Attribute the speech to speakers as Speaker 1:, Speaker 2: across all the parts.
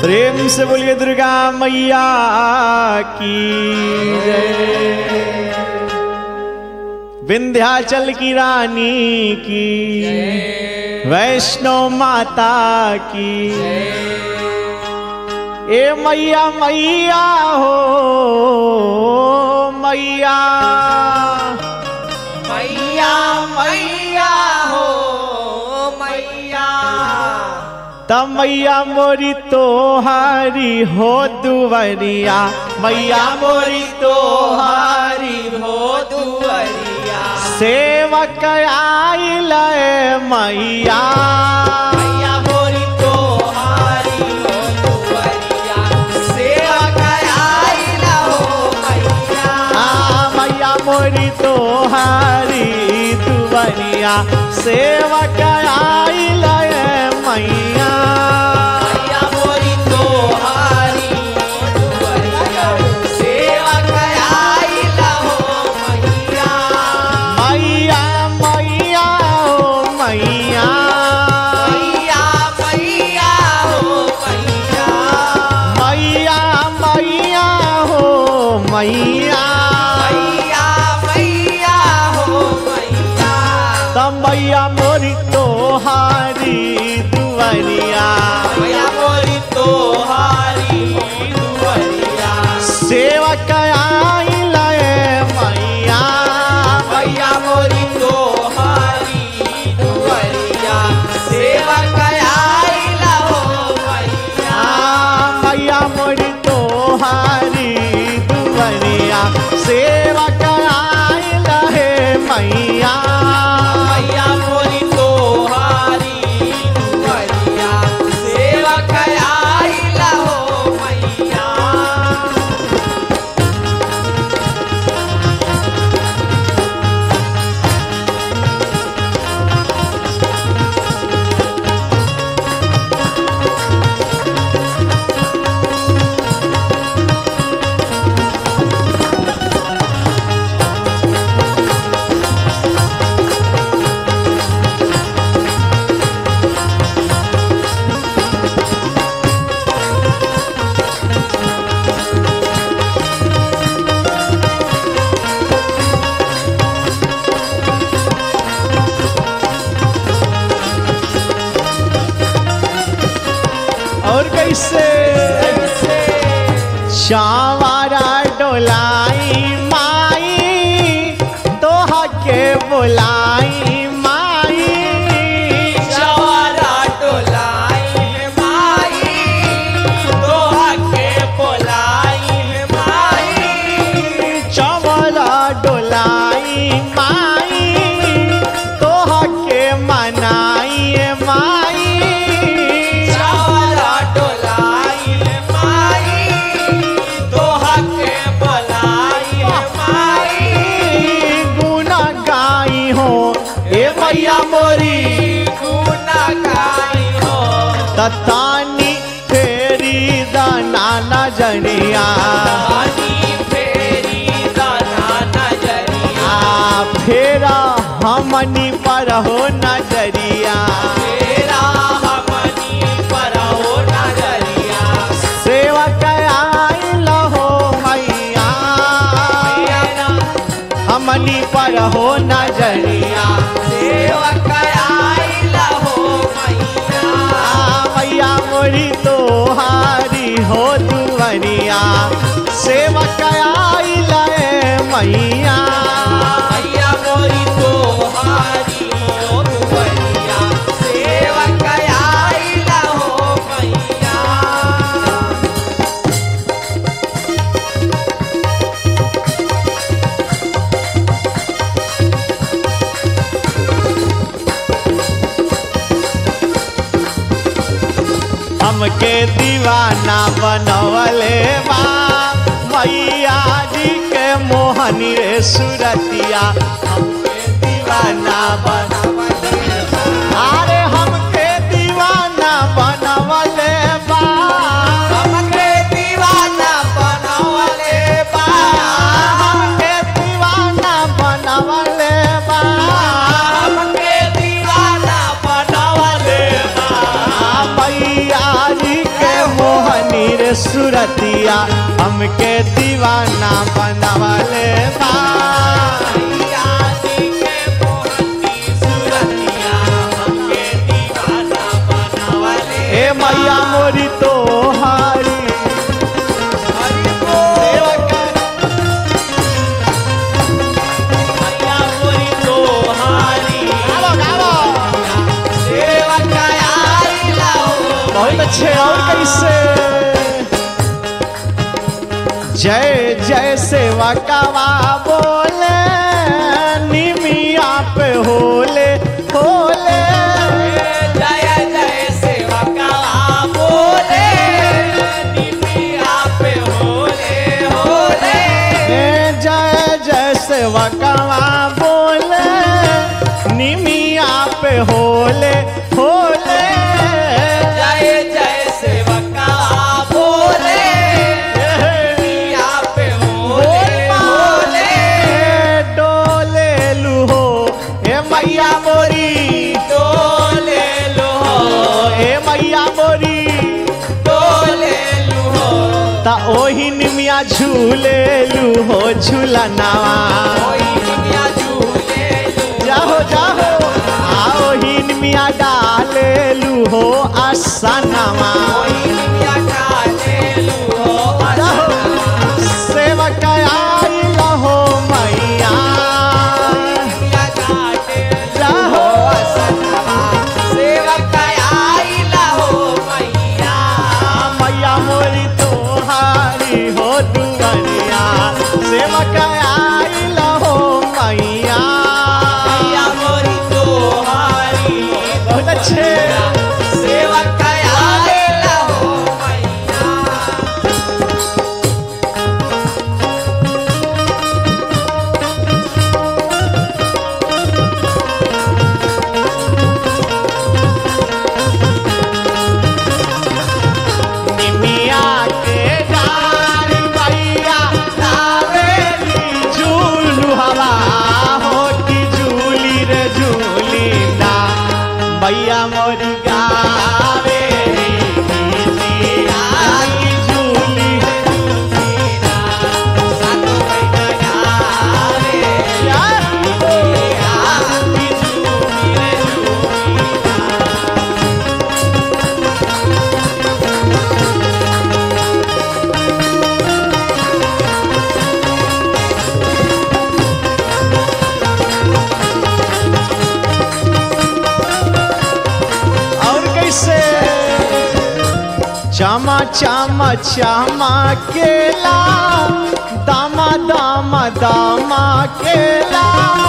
Speaker 1: प्रेम से बोलिए दुर्गा मैया की जय विंध्याचल की रानी की वैष्णो माता की ए मैया मैया हो मैया
Speaker 2: मैया मैया हो मैया
Speaker 1: त मैया मोरी तोहारी हो दुवरिया मैया मोरी
Speaker 2: तोहारी हो दुअरिया
Speaker 1: सेवक आइल मैया
Speaker 2: मैया मोरी तोहारी हो दुअरिया सेवा कराइला हो मैया
Speaker 1: आ मैया मोरी तोहारी दुवरिया सेवक आइल मैया
Speaker 2: मैया मोरी तोहारी हो दुअरिया सेवा कराइला हो मैया
Speaker 1: मैया मैया ओ मैया
Speaker 2: मैया मैया हो मैया
Speaker 1: मैया मैया हो मैया
Speaker 2: मैया मैया हो मैया
Speaker 1: त मैया मोरी तोहारी दुवरिया
Speaker 2: मैया मोरी तोहारी दुअरिया
Speaker 1: सेवक आइल मैया
Speaker 2: मैया मोरी तोहारी दुअरिया सेवा कराइला हो मैया
Speaker 1: आ मैया मोरी तोहारी दुवरिया सेवक आइल हे मैया
Speaker 2: मैया मोरी तोहारी दुअरिया सेवा कराइला हो मैया
Speaker 1: और कैसे चावारा डोलाई माई तोहा के बुलाई माई
Speaker 2: जवारा डोलाई माई दोहा के बोलाई माई
Speaker 1: चावारा डोलाई माई तोहा के मनाई माई
Speaker 2: जवारा डोलाई माई दोहा के बोलाई माई
Speaker 1: गुना गाई हो ए मैया मोरी
Speaker 2: गुना गाई हो
Speaker 1: ततानी फेरी दाना नजरिया
Speaker 2: पानी फेरी दाना नजरिया
Speaker 1: आ फेरा हमनी पर हो नजरिया
Speaker 2: तेरा हमनी पर हो नजरिया
Speaker 1: सेवक आइल हो मैया
Speaker 2: तेरा
Speaker 1: हमनी पर हो नजरिया
Speaker 2: सेवक आइला हो मैया
Speaker 1: आ मैया मोरी तोहारी हो दुवरिया सेवक आइल मैया
Speaker 2: मैया मोरी तोहारी हो दुवरिया सेवक आइला हो मैया
Speaker 1: हमके दीवाना बनवले बा मैया जी के मोहनी रे सुरतिया हमके दीवाना बनवले बा अरे हमके दीवाना बनवले बा
Speaker 2: हमके दीवाना बनवले बा
Speaker 1: हमके दीवाना बनवले बा
Speaker 2: हमके दीवाना बनवले बा
Speaker 1: मैया जी के मोहन मैया हमके दीवाना बनवले बा
Speaker 2: मैया जी के मोहनी सुरतिया हमके दीवाना बनावले
Speaker 1: ए मैया मोरी तोहारी
Speaker 2: हरि बोल मैया मोरी तोहारी सेवा कायाई लाओ
Speaker 1: बहुत अच्छे और कैसे जय जय सेवा कावा बोले निमिया पे होले होले
Speaker 2: जय जय सेवा का बोले निमिया पे होले होले
Speaker 1: ए जय जय सेवा कावा बोले निमिया पे होले होले
Speaker 2: जय जय सेवा का बोले निमिया पे होले होले
Speaker 1: डोले लूहो ए मैया मोरी
Speaker 2: डोले लो
Speaker 1: ए मैया मोरी
Speaker 2: डोले लो
Speaker 1: ता ओही निमिया झूले लूहो झूला नावा
Speaker 2: कोई निमिया झूले लो
Speaker 1: जाहो जाहो आओ ही निमिया डाले लूहो आसनावा
Speaker 2: कोई निमिया काले लो
Speaker 1: जाहो सेवक आई लहो मैया
Speaker 2: निमिया काटे
Speaker 1: जाहो मैया मोरी तोहारी हो दुवरिया सेवक आई लहो मैया बहुत अच्छे निमिया के डारी मैया लावेली झूलू हवा हो की झूली रे झूली ना मैया मोरी गावेली गीतिया की झूली रे झूली ना और कैसे चमा चमा चमा केला दामा दामा दामा केला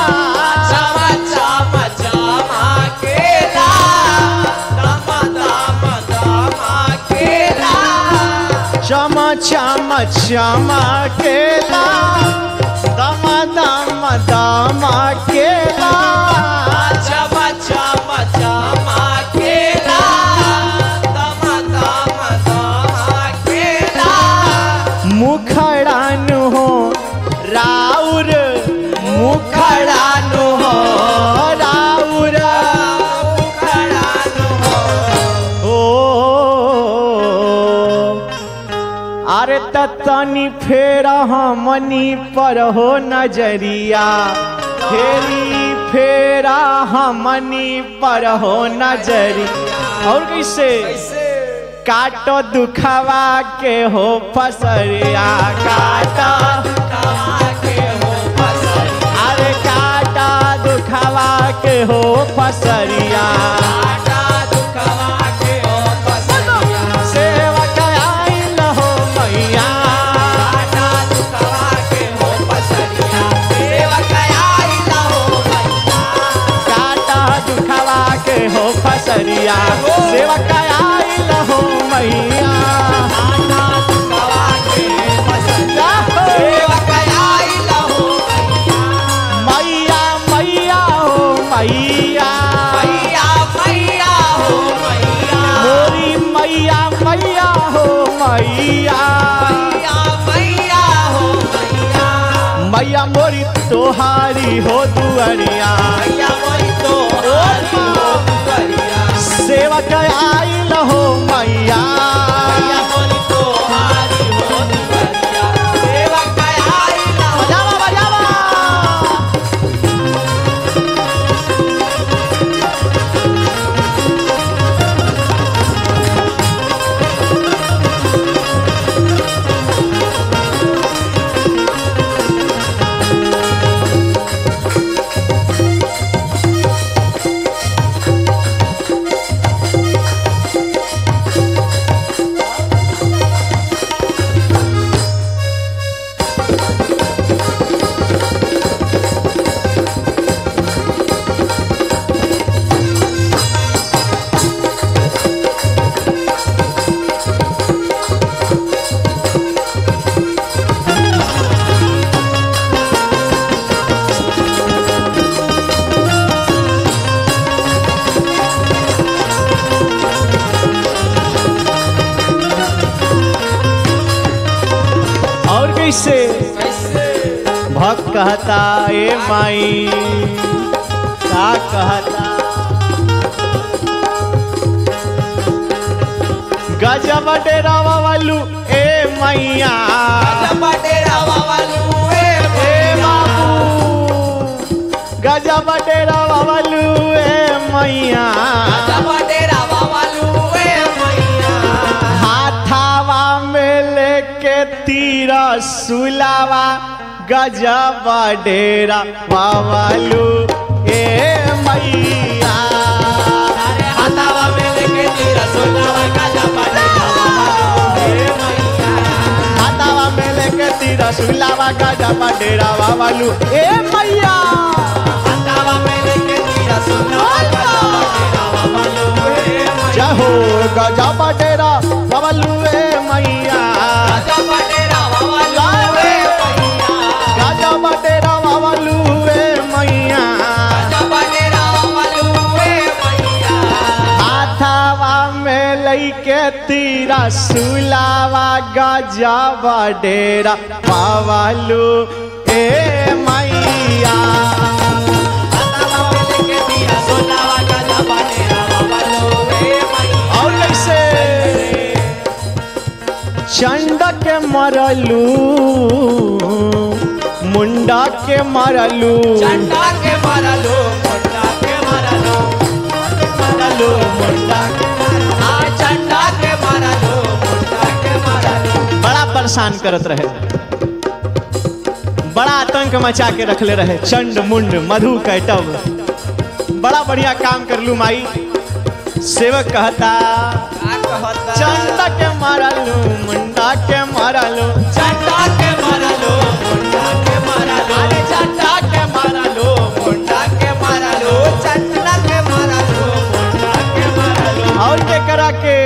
Speaker 1: चमा चमा चमा केला दामा दामा दामा केला
Speaker 2: चमा चमा चमा केला दमा दमा दमा केला
Speaker 1: मुखड़ानु हो राउर मुखड़ानु हो राउर
Speaker 2: उखड़ानु हो
Speaker 1: ओ अरे तनी फेर हमनी पर हो नजरिया फेरी फेरा हमनी पर हो नजरी और कैसे
Speaker 2: कैसे
Speaker 1: काटो दुखवा के हो फसरिया काटा
Speaker 2: कमा के हो फसलिया
Speaker 1: अरे काटा दुखवा के हो फसरिया
Speaker 2: काटा दुखवा के हो फसलिया
Speaker 1: सेवक आइल हो मैया
Speaker 2: काटा दुखवा के हो फसलिया सेवक आइल हो मैया
Speaker 1: काटा दुखवा के हो फसरिया सेवक आइल हो मैया
Speaker 2: काटा दुखवा के फसलिया
Speaker 1: जाहो।
Speaker 2: सेवक आइल हो
Speaker 1: मैया मैया हो मैया
Speaker 2: मैया मैया हो मैया
Speaker 1: मोरी मैया मैया हो मैया
Speaker 2: मैया मैया हो मैया
Speaker 1: मैया मोरी तोहारी हो दुअरिया
Speaker 2: मैया मोरी तो हारी हो दुआरिया
Speaker 1: सेवक आइल हो मैया
Speaker 2: मैया मोरी तो हारी हो
Speaker 1: भक्त कहता ए माई का कहता गजब डेरावा वालू ए मैया
Speaker 2: बटेरावा वालू ए
Speaker 1: ए बाबू गजब डेरावा वालू ए मैया
Speaker 2: बटेरावा वालू ए मैया
Speaker 1: हाथावा में लेके तीरा सुलावा गजब डेरा वालू ए मैया
Speaker 2: अरे हाथावा में लेके तेरा सोनावा गाजा बटेरावा वालू ए मैया
Speaker 1: हाथावा में लेके तीरा सुलावा गजब डेरा वालू ए मैया
Speaker 2: हाथावा में लेके तेरा सोनावा गाजा बटेरावा वालू ए मैया
Speaker 1: जहो गजब डेरा वालू ए मैया
Speaker 2: गाजा बटेरावा वालू ए मैया
Speaker 1: गजब डेरा वालू ए मैया
Speaker 2: गाजा बटेरावा वालू ए मैया
Speaker 1: हाथावा में लैके तीरा सुलावा गजब डेरा पावालू ए मैया
Speaker 2: हाथावा में लेके तेरा सोनावा गाजा बटेरावा वालू ए मैया
Speaker 1: और कैसे चंड के मरलू मुंडा के मरलू
Speaker 2: चंडा के मारलो मुंडा के मारलो मारलो मुंडा के मारलो आ चंडा के मारलो मुंडा के मारलो
Speaker 1: बड़ा परेशान करत रहे बड़ा आतंक मचा के रखले रहे चंड मुंड मधु कैटव बड़ा बढ़िया काम करलू माई सेवक कहता
Speaker 2: का कहता
Speaker 1: चंड के मारलू मुंडा के मारलू
Speaker 2: चंडा के मारलो मुंडा के मारलो अरे चंडा के मारलो मुंडा के मारलो चंडा के मारलो मुंडा के मारलो
Speaker 1: और के करा के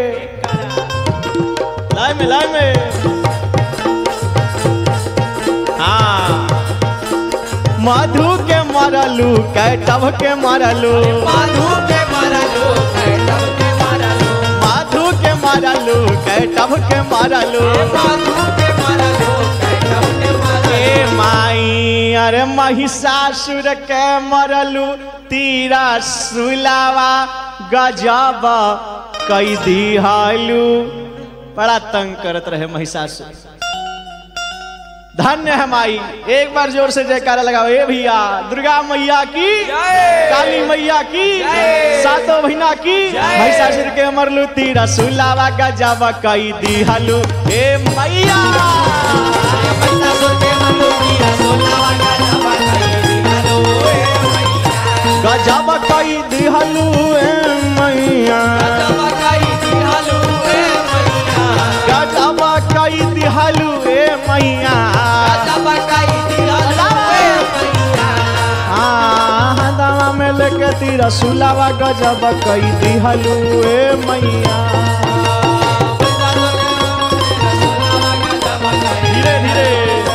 Speaker 1: लाए में लाए में हाँ मधु के मरलू कैटव के मरलू
Speaker 2: माधु के मारलो कैटव के मारलो
Speaker 1: माधु के मरलू कैटव के मरलू
Speaker 2: माधु के मारलो कैटव के मारलो
Speaker 1: ए माई अरे महिषासुर के मरलू तीरा सुलावा गजब कई दिहालू बड़ा तंग करत रहे महिषासुर धन्य है माई एक बार जोर से जयकारा लगाओ ए भैया दुर्गा मैया की
Speaker 2: जय
Speaker 1: काली मैया की
Speaker 2: जय।
Speaker 1: सातों बहिना की
Speaker 2: जय।
Speaker 1: महिषासुर के मरलू तीरा सुलावा गजब कई दिहालू ए मैया गजब कई दिहलू ए मैया गजब कई दिहलू ए मैया हाँ दवा में लेके तीरा सुलावा गजब कई दिहलू ए मैया धीरे धीरे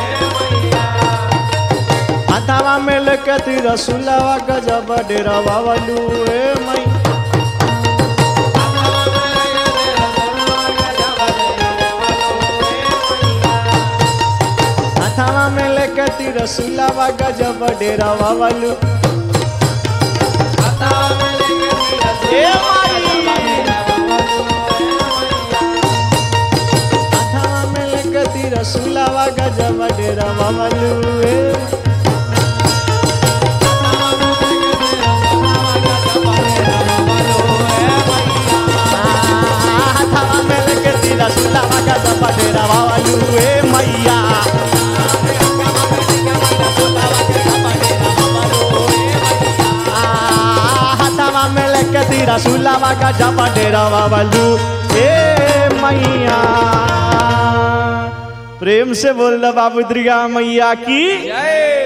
Speaker 1: हाथावा में लेके तीरा सुलावा गजब डेरा बाबलू ए मैया हाथावा में लेके तीरा सुलावा गजब डेरा बाबलू ए माई हाथावा में लेके तीरा सुलावा गजब डेरा बाबलू ए हाथावा में लेके तीरा सुलावा गजब डेरा बाबलू ए मैया हाथावा में लेके तीरा सुलावा गजब डेरा बाबलू ए मैया प्रेम से बोल दो बाबू दुर्गा मैया की
Speaker 2: जय